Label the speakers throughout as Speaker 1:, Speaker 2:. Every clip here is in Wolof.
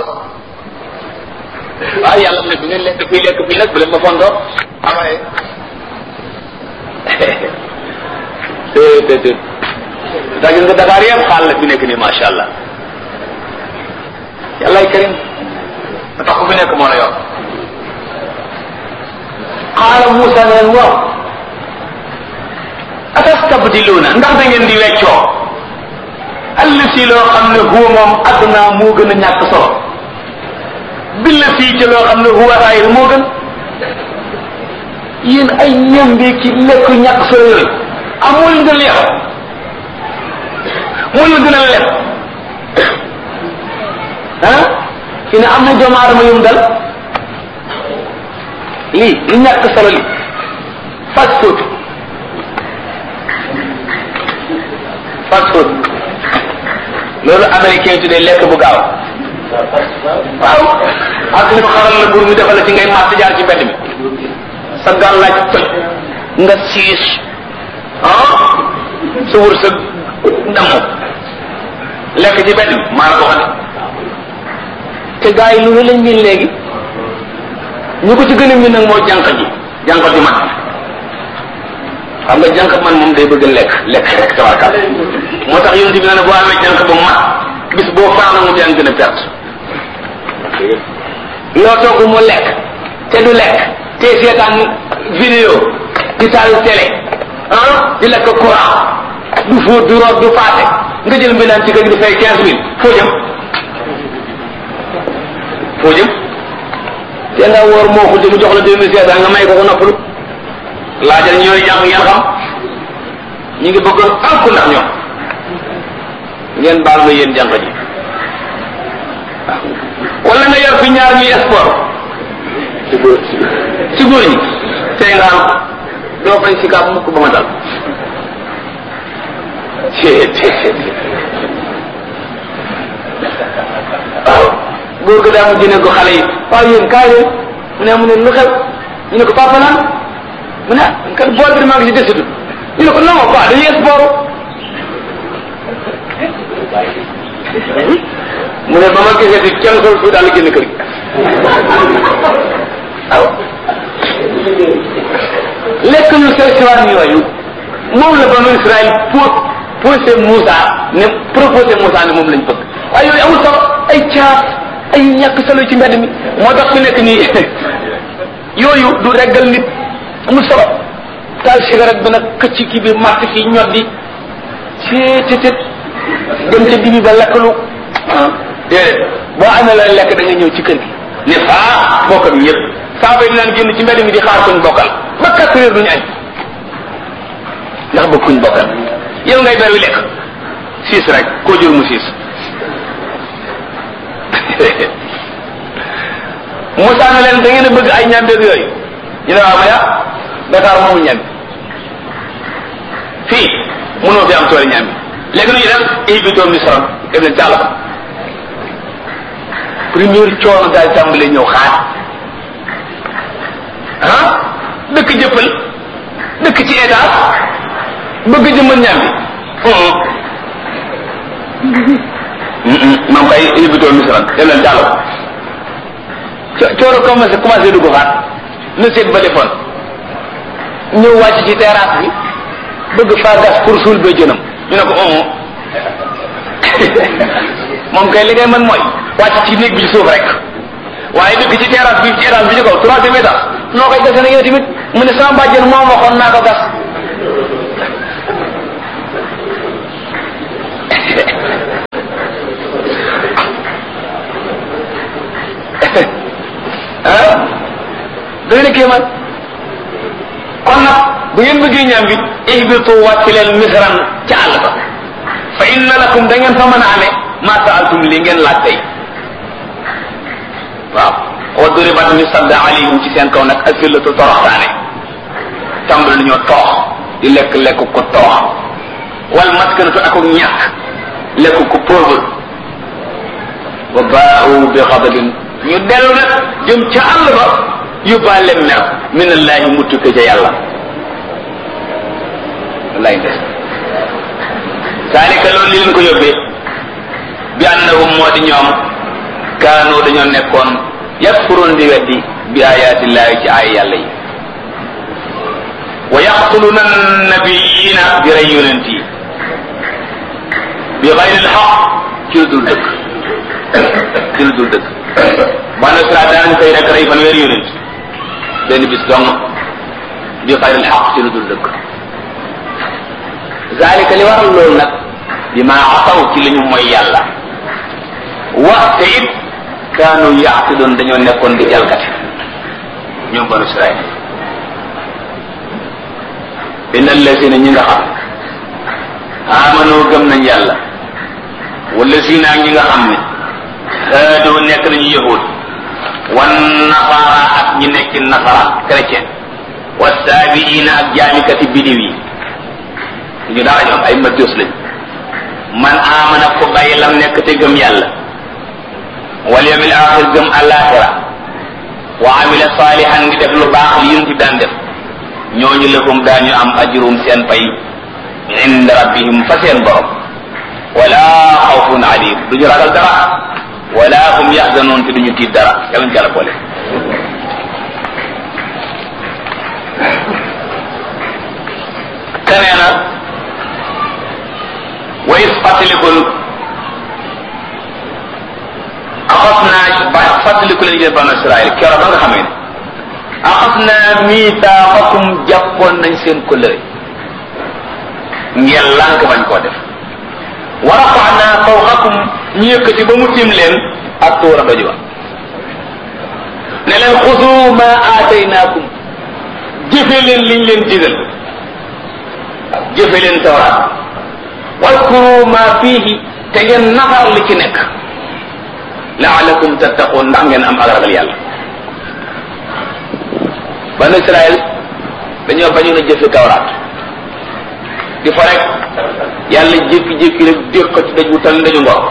Speaker 1: waaw yàlla mu ne bi ngeen lekk fii lekk fii nag bu leen ma fondoo amaye te te te daa gis nga Dakar yëpp xaal la fi nekk nii macha allah yàllaay karim ba tax ku fi nekk moo la yor xaala Moussa ne leen waaw atastabdiluuna ndax da ngeen di weccoo allati loo xam ne huwa moom adduna moo gën a ñàkk solo billa fii ci loo xam ne huwa xayr moo gën yéen ay ñambi ci lekk ñàkk solo yooyu amul nga leex moo la gën a lekk ah fi ne am na doomu aadama yum dal lii li ñàkk solo li fast food fast food loolu américain yi tuddee lekk bu gaaw waaw ak ñu xaral la bur mi defal la ci ngay màtt jaar ci mbedd mi sa gàllaaj toj nga siis ah sa wër sa damm lekk ci mbedd mi maa la ko xam te gars yi lu lañ miin léegi ñu ko ci gën a miin nag moo jànq ji jànq ji man xam nga jànq man moom day bëgg lekk lekk rek tabarkal moo tax yonent bi ne boo amee jànq ba mat bis boo faana mu yaa ngi gën a perte loo togg mu lekk te du lekk te seetaan vidéo di taal télé ah di lekk courant du fóot du root du paase nga jël mbindaan ci kër gi di fay quinze mille foo jëm foo jëm te nga woor moo ko mu jox la deux mille cinq cent nga may ko ko noppalu laajal ñooy jàng ngeen xam ñu ngi bëggoon alku ndax ñoom ngeen baal ma yéen jànq ji wala nga yor fi ñaar ñuy sport ci góor ci góor ñi tey nga am doo fay si kaab mukk ba ma dal waaw góor ga daa mu jëne ko xale yi waaw yéen kaay leen mu ne mu ne lu xew ñu ne ko papa naan mu ne kan bool bi maa ngi si desitu ñu ne ko non quoi dañuy sport mu ne ba ma gisee di kenn sol fu daal génn kër gi waaw lekk ñu sew siwaan yooyu moom la banu Israël pour posé Moussa ne proposé Moussa ne moom lañ bëgg waaye yooyu amul solo ay caaf ay ñàkk solo ci mbedd mi moo tax fi nekk nii yooyu du reggal nit amul solo taal cigarette bi nag këcc kii bi màtt fii ñoddi ceetetet dem ca dibi ba lekkalu ah déedéet boo amee la lekk da nga ñëw ci kër gi ne faa bokk bi yëpp saa bay dinaan génn ci mbedd mi di xaar kuñ bokkal ba quatre heures duñu añ ndax ba kuñ bokkal yow ngay ber wi lekk siis rek koo jur mu siis Moussa ne leen da ngeen a bëgg ay ñambeeg yooyu ñu ne waaw ma ya Dakar moomu ñambi fii mënoo fi am tooli ñambi léegi nu ñu dem ihbitoo misran dem leen jàll ba première coono daal tàmbalee ñëw xaar ah dëkk jëppal dëkk ci état bëgg jëmmal ñambi mam kay ihbitoo misran dem leen jàll ba coono commencé commencé dugg xaat na seet ba defoon ñëw wàcc ci terrasse bi bëgg faa gas pour suul ba jënam ñu ne ko omo moom kay li ngay mën mooy wàcc ci néeg bi ci suuf rek waaye dëkk ci terrasse bi ci étage bi ci kaw troisième étage noo koy gase na yow tamit mu ne sama bàjjen moom waxoon naa ko gas ah doy na kéemaan kon nag bu ngeen bëggee ñaam bi ihbitu wàcc leen misran ca àll ba fa inna lakum da ngeen fa mën a amee ma saaltum li ngeen laaj tey waaw wa duribat ñu sadd alayhim ci seen kaw nag asillatu toroxtaane tàmbali nañoo toox di lekk lekk ko toox wal maskanatu ak ñàkk lekk ko pauvre wa baau bi xadabin ñu dellu nag jëm ca àll ba yóbbaale mer min allahi mu tukke ca yàlla wallaay ndes zalika loolu li leen ko yóbbee bi annahum moo di ñoom kaanoo dañoo nekkoon yakfuroon di weddi bi ayaatillahi ci ay yàlla yi wa yaqtuluna nabiyina di rey yonent yi bi xayril xaq ci lu dul dëgg ci lu dul dëgg banu Israel daan koy rek rey fanweeri yonent benn bis dong bi xayril xaq ci lu dul dëgg zalika li waral loolu nag bi ma asaw ci li ñu mooy yàlla wa te it kaanu yaatidoon dañoo nekkoon di jalgati ñoom banu Israel inna allazina ñi nga xam amano gëm nañ yàlla wala zina ñi nga xam ne haadoo nekk nañu yahud wan nasara ak ñi nekk nasara chrétien wa saabiina ak jaamikati bidiw yi ñu dara ñoom ay majus lañ man amana ko bàyyi lam nekk te gëm yàlla wal yawmil axir gëm alaxira wa amila salihan ngi def lu baax li yun ci daan def ñooñu lahum daañu am ajrum seen pay inda rabbihim fa seen borom wala xawfun alim duñu ragal dara wala hum yaxzanoon te duñu tiit dara yàlla ci yàlla boole te nee na wa is fàttalikul axas naa ba fàttaliku leen yéen banu Israël keroog ba nga xamee ne axas naa miitaaxakum jàppoon nañ seen kóllëre ngeen lànk bañ koo def wa rafaxnaa fawqakum ñu yëkkati ba mu tim leen ak tuura doj wa ne leen xusu ma aataynaakum jëfe leen liñ leen digal jëfe leen tawraat wadkuru ma fiihi te ngeen nafar li ci nekk laalakum tattaqoon ndax ngeen am ak ragal yàlla banu Israël dañoo bañoon a jëfe tawraat di fa rek yàlla jékki-jékki rek déq ko ci daj wu tal ndaju ngor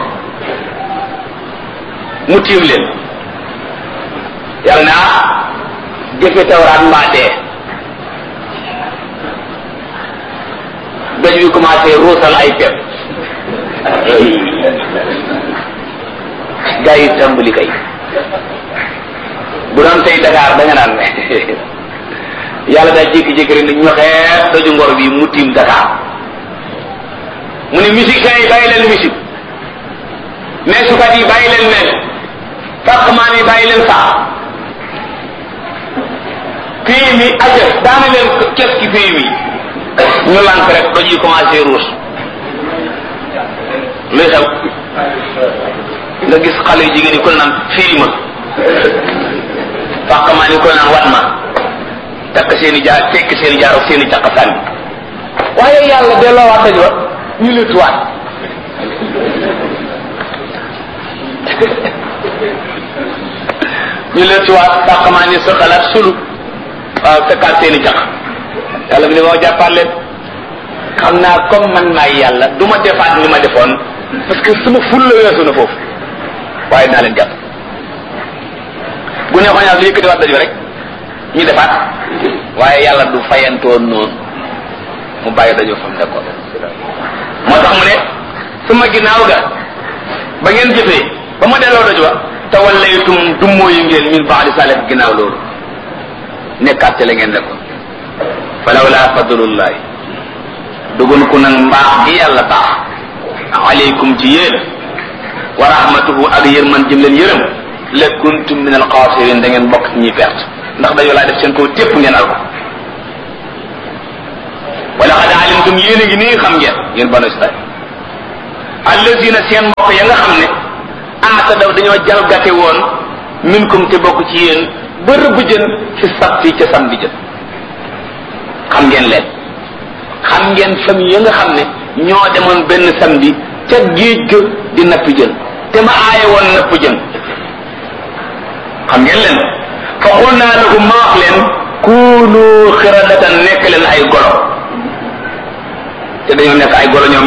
Speaker 1: mu tiim leen yàlla ne ah jëfe tawraat mbaa dee daj wi commencé ruusal ay pepp gaa yi tàmbali kay bu doon tey Dakar da nga naan yàlla daa jékki-jékki rek ne ñoxee daju ngor bi mu tiim Dakar mu ne musiciens yi bàyyi leen musique meesukat yi bàyyi leen mees fàqmaan yi bàyyi leen sax pays mi ajëf daana leen kes ki pays mi ñu lànk rek doj yi commencé ruus luy xew nga gis xale yu jigéen yi ko naan firi ma fàqmaan yi ko naan wat ma takk seeni jaar tekk seeni jaar ak seeni caq sànni waaye yàlla delloo waat daj wa ñu lëttuwaat ñu lëttuwaat fàqmaan yi sa xalaat sulu waaw fekkaat seeni caq yàlla bi ne moo jàppaat leen xam naa comme man maay yàlla du ma defaat ni ma defoon parce que sama ful la weesu na foofu waaye naa leen jàpp bu ne xoñaat lu yëkkati waat daju rek ñu defaat waaye yàlla du fayantoon noonu mu bàyyi dajoo fam nekkoon moo tax mu ne sama ginnaaw ga ba ngeen jëfee ba ma delloo daju wa tawallaytum dummoo yu ngeen min baadi salih ginnaaw loolu nekkaat ci la ngeen nekkoon falawla fadlullahi dugun ku nag mbaax gi yàlla baax aleykum ci yéen wa rahmatuhu ak yërman jëm leen yërëm la kuntum min alxaasirin da ngeen bokk ci ñuy perte ndax dañoo laa def seen kaw tépp ngeen al ko wala xad alimtum yéen a ngi nii xam ngeen yéen banu israil allazina seen mbokk ya nga xam ne aata daw dañoo jalgate woon minkum te bokk ci yéen ba rëbb jën fi sabti ca samedi jën xam ngeen leen xam ngeen famille ya nga xam ne ñoo demoon benn samedi ca géej ga di napp jën te ma aaye woon napp jën xam ngeen leen fa xul naa lahum ma wax leen kuunu xiradatan nekk leen ay golo te dañoo nekk ay golo ñoom